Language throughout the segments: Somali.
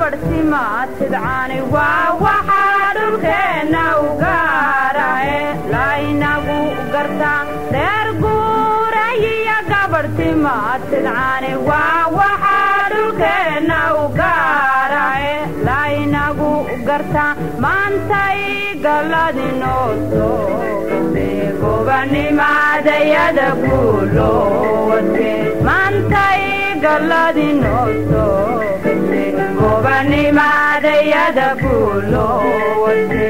gabadhsimaatidcaani waa waxaa dhulkeenna u gaarae laynagu gartaa reer guurayiyo gabadhsimaatidcaani waa waxaa dhulkeenna u gaarae laynagu gartaa maantay galladinoo soogate gobanimaadayada guulowate maantay galladinoo soogate gobanimaadayada guulowate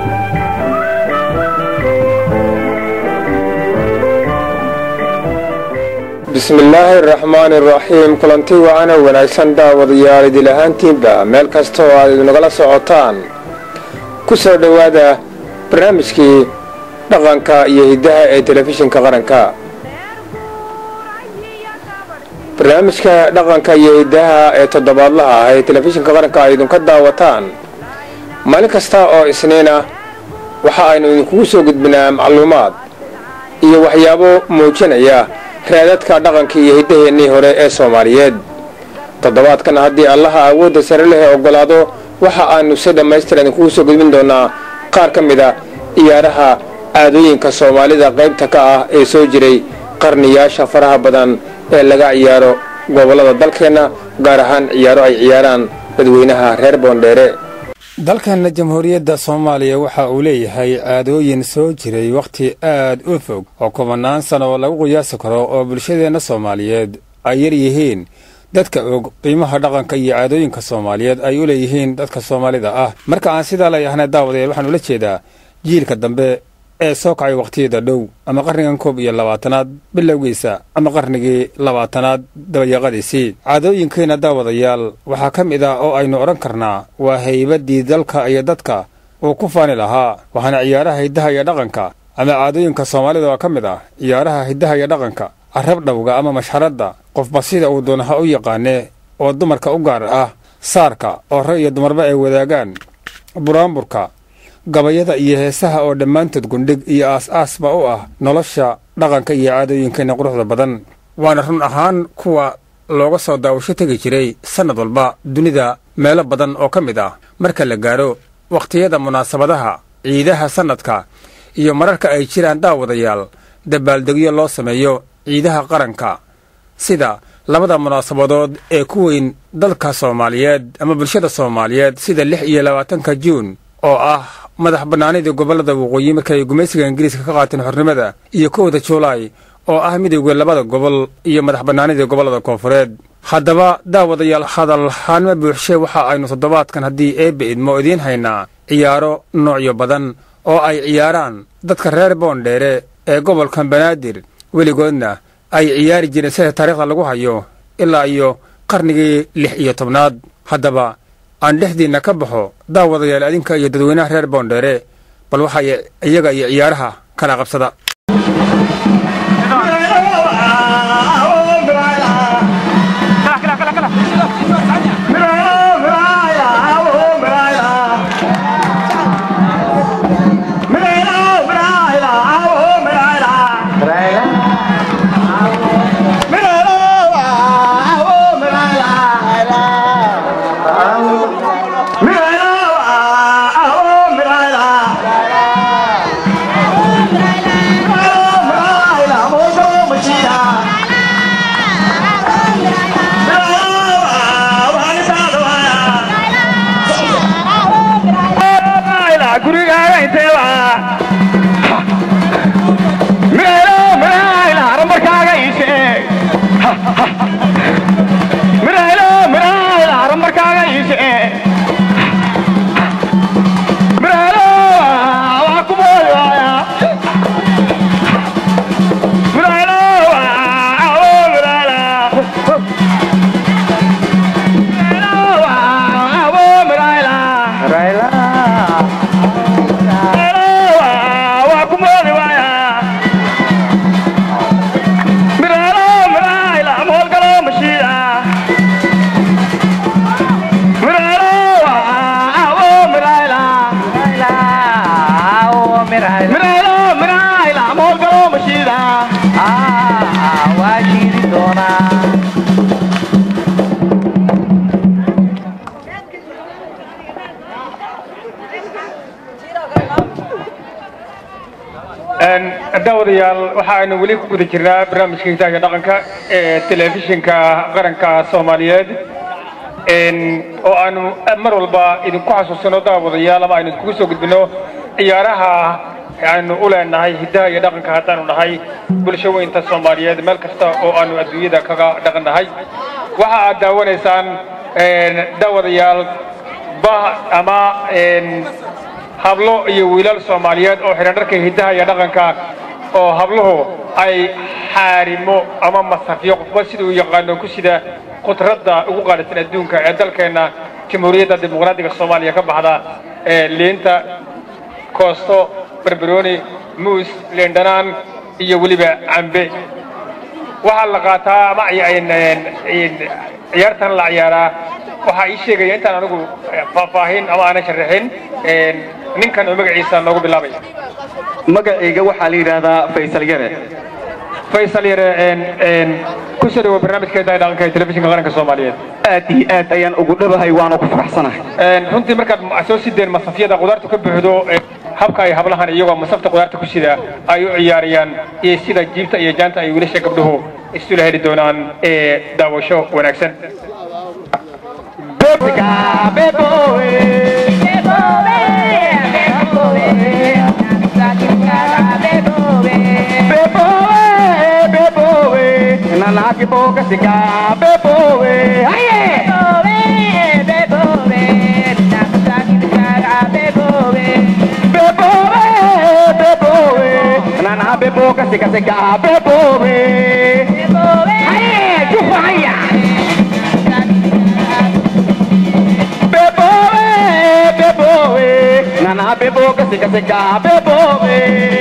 bismillaahi araxmaani araxiim kulanti wacana wanaagsan daawadayaal idil ahaantiinba meel kasta oo aad idinagala socotaan ku soo dhowaada barnaamijkii dhaqanka iyo hiddaha ee telefishinka qaranka barnaamijka dhaqanka iyo hiddaha ee toddobaadlaha ah ee telefishinka qaranka ay idinka daawataan maalin kasta oo isniina waxa aynu idinkugu soo gudbinaa macluumaad iyo waxyaabo muujinaya raadadka dhaqanka iyo hiddaheennii hore ee soomaaliyeed toddobaadkan haddii allaha awoodda sare leh oggolaado waxa aanu si dhammaystir idinkugu soo gudbin doonaa qaar ka mid a ciyaaraha caadooyinka soomaalida qaybta ka ah ee soo jiray qarniyaasha faraha badan ee laga ciyaaro gobollada dalkeenna gaar ahaan ciyaaro ay ciyaaraan dadweynaha reer boondheere dalkeenna jamhuuriyadda soomaaliya waxa uu leeyahay caadooyin soo jiray wakhti aad u fog oo kubannaan sano oo lagu qiyaasi karo oo bulshadeenna soomaaliyeed ay yar yihiin dadka og qiimaha dhaqanka iyo caadooyinka soomaaliyeed ay u leeyihiin dadka soomaalida ah marka aan sidaa leeyahnay daawadayaal waxaan ula jeedaa jiilka dambe ee soo kacay wakhtiyada dhow ama qarnigan koob iyo labaatanaad bilowgiisa ama qarnigii labaatanaad dabayaqadiisii caadooyinkeenna daawadayaal waxaa ka mid ah oo aynu odhan karnaa waa haybaddii dalka iyo dadka uu ku faani lahaa waxaana ciyaaraha hiddaha iyo dhaqanka ama caadooyinka soomaalida oo ka mid ah ciyaaraha hiddaha iyo dhaqanka carab dhowga ama mashxaradda qofba sida uu doonaha u yaqaanee oo dumarka u gaar ah saarka oo rag iyo dumarba ay wadaagaan buraanburka gabayada iyo heesaha oo dhammaantood gundhig iyo aas-aasba u ah nolosha dhaqanka iyo caadooyinkeenna quruxda badan waana run ahaan kuwa looga soo daawasho tegi jiray sannad walba dunida meelo badan oo ka mid ah marka la gaadho wakhtiyada munaasabadaha ciidaha sannadka iyo mararka ay jiraan daawadayaal dabaaldegyo loo sameeyo ciidaha qaranka sida labada munaasabadood ee ku weyn dalka soomaaliyeed ama bulshada soomaaliyeed sida lix iyo labaatanka juun oo ah madax bannaanidii gobollada waqooyi markay gumaysiga ingiriiska ka qaateen xornimada iyo kowda juulaay oo ah midowga labada gobol iyo madax bannaanidii gobollada koonfureed haddaba daawadayaal hadalhaanma buuxshe waxa aynu toddobaadkan haddii eebbe idmo idiin haynaa ciyaaro noocyo badan oo ay ciyaaraan dadka reer boondheere ee gobolkan banaadir weligoodna ay ciyaari jireen sida taariikhda lagu hayo ilaa iyo qarnigii lix iyo tobnaad haddaba aan dhexdiinna ka baxo daawadayaal adinka iyo dadweynaha reer boondheere bal waxay iyaga iyo ciyaaraha kala qabsada Mira, daawadayaal waxa aynu weli ku guda jirnaa barnaamijka hidaha iyo dhaqanka ee telefishinka qaranka soomaaliyeed oo aanu mar walba idinku xasuusino daawadayaal ama aynu idinkugu soo gudbino ciyaaraha aynu u leenahay hidaha iyo dhaqanka haddaanu nahay bulsho weynta soomaaliyeed meel kasta oo aanu adduunyada kaga dhaqannahay waxa aad daawanaysaan daawadayaal bah ama hablo iyo wiilal soomaaliyeed oo xidhan dharka hidaha iyo dhaqanka oo habluhu ay xaarimo ama masafyo qofba sida uu yaqaano ku sida khudradda ugu qaalisan adduunka ee dalkeenna jamhuuriyadda dimuqraadiga soomaaliya ka baxda ee liinta koosto barbarooni muus leendhanaan iyo weliba cambe waxaa la qaataa ama ciyaartan la ciyaaraa waxaa ii sheegaya intaan anigu faahfaahin ama aanan sharaxin ninkan oo magaciisa noogu bilaabay magacayga waxaa la yidhaahdaa faysal yare faysal yare ku soo dhawo barnaamijka hidaha dhaqanka ee telefishinka qaranka soomaaliyeed aad iyo aad ayaan ugu dhabahay waana ku faraxsanahay runtii markaad soo sideen masafyada qudaarta ka buuxdo habka ay hablahan iyagoo masafta qudaarta ku sida ay u ciyaarayaan iyo sida jiibta iyo jaanta ay wiilasha gabdhuhu isula heli doonaan ee daawasho wanaagsan Nanaki boca sika bebowe aye bebowe bebowe nana beboca sika sika bebowe aye chupa haya bebowe bebowe nana beboca sika sika bebowe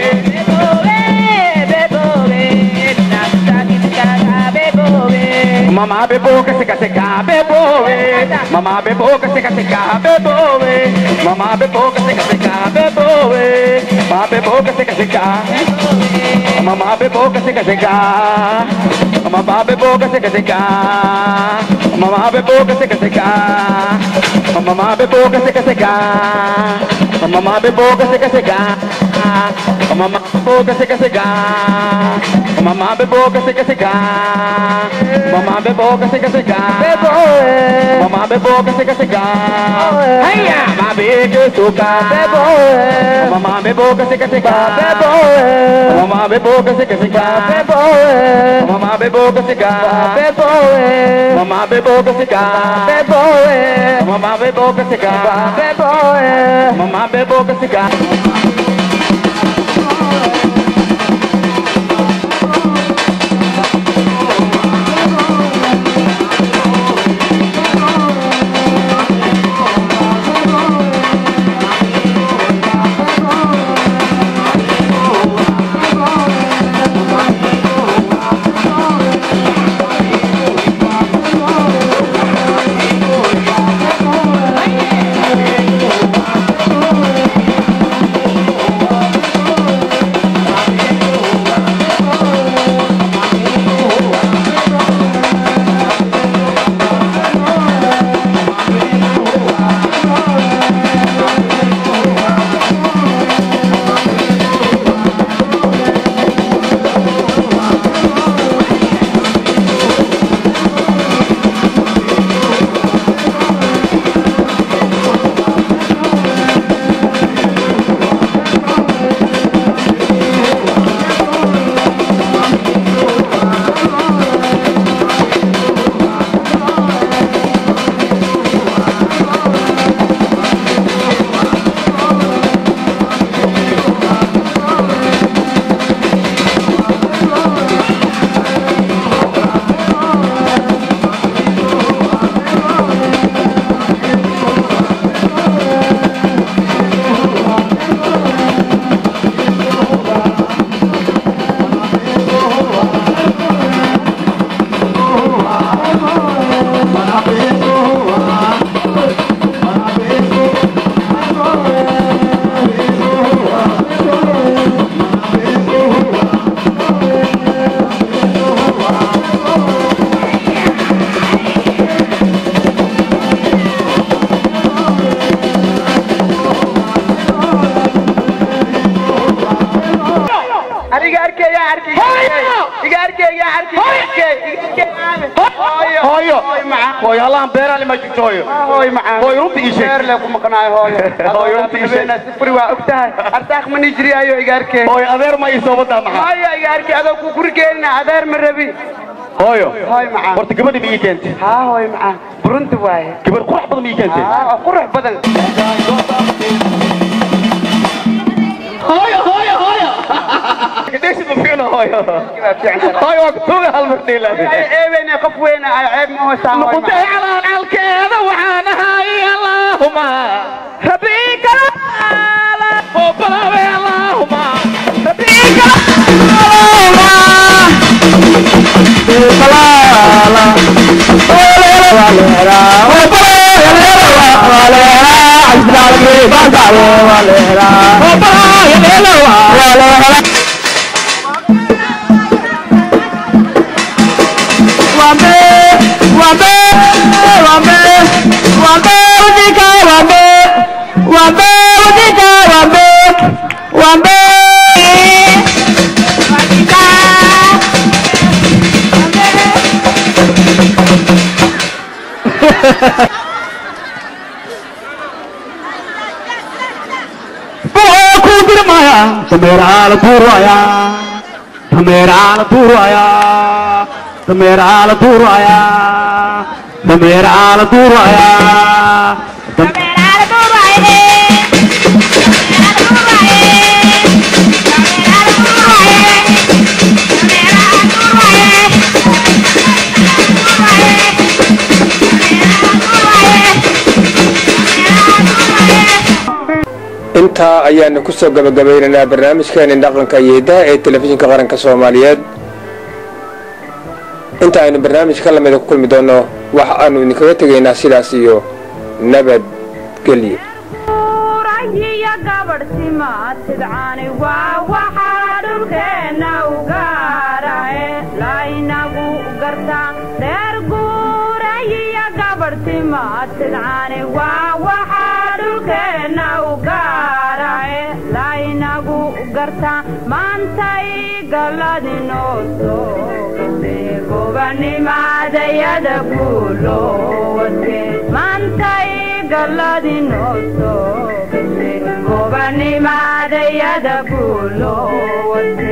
Mama bebo que seca seca bebo we Mama bebo que seca seca bebo we Mama bebo que seca seca bebo we Mama bebo que seca seca Mama bebo que seca seca Mama bebo que seca seca Mama bebo que seca seca Mama bebo que seca seca Mama bebo que seca seca Mama bebo que seca seca Mama bebo que seca seca Mama bebo que seca seca Bebo Mama bebo que seca seca Haya Mama bebo suka Bebo Mama bebo que seca seca Bebo Mama bebo que seca seca Bebo Mama bebo que seca Bebo Mama bebo que seca Bebo Mama bebo que seca Bebo Mama bebo que seca hooyo allahan beeraale ma jirto hooyo hooy macaan hooyo runta ii sheeg beer le ku maqnaayo hooyo Hooyo, runta ii sheeg. sifri waa ogtahay ardaaq ma nijriyaayo igaarkee hooyo adeer ma ii soo wadaa maxaa hooyo igaarkee adoo ku gurigeenina adeer ma rabi hooyo hooy macaan horta gabadhi ma ii keentay haa hooy macaan burunta waaye gabar qurux badan ma ii keentay haa qurux badan hooyo hooyo hooyo kadheeshid ma fiicno hooyo waa fiican tahay. hooyo waa kutuuga hal mar dhiila ay ceebeyna qof weyna ay ceeb ma hoosaa hooy nuqutay macaan calaalcalkeeda waxaan ahay allaahuma rabbika oo balaabe allaahuma rabbika Tamera la turaya, Tamera la turaya, Tamera la turaya, Tamera la turaya, intaa ayaanu ku soo gabagabaynaynaa barnaamijkeeni dhaqanka iyo hiddaha ee telefishinka qaranka soomaaliyeed inta aynu barnaamij ka lamida ku kulmi doonno waxa aanu idinkaga tegaynaa sidaas iyo nabadgelyo rayiya gabadh simaad sidcaani waa waxaa dhulkeenna u gaarae laynagu gartaa reer guurayiya gabadh simaad sidcaani waa waxaa dhulkeenna u gaarae laynagu gartaa maantay galladinoo soogase gobanimaadayada guulowate maantay galladinoo soogase gobanimaadayada guulowate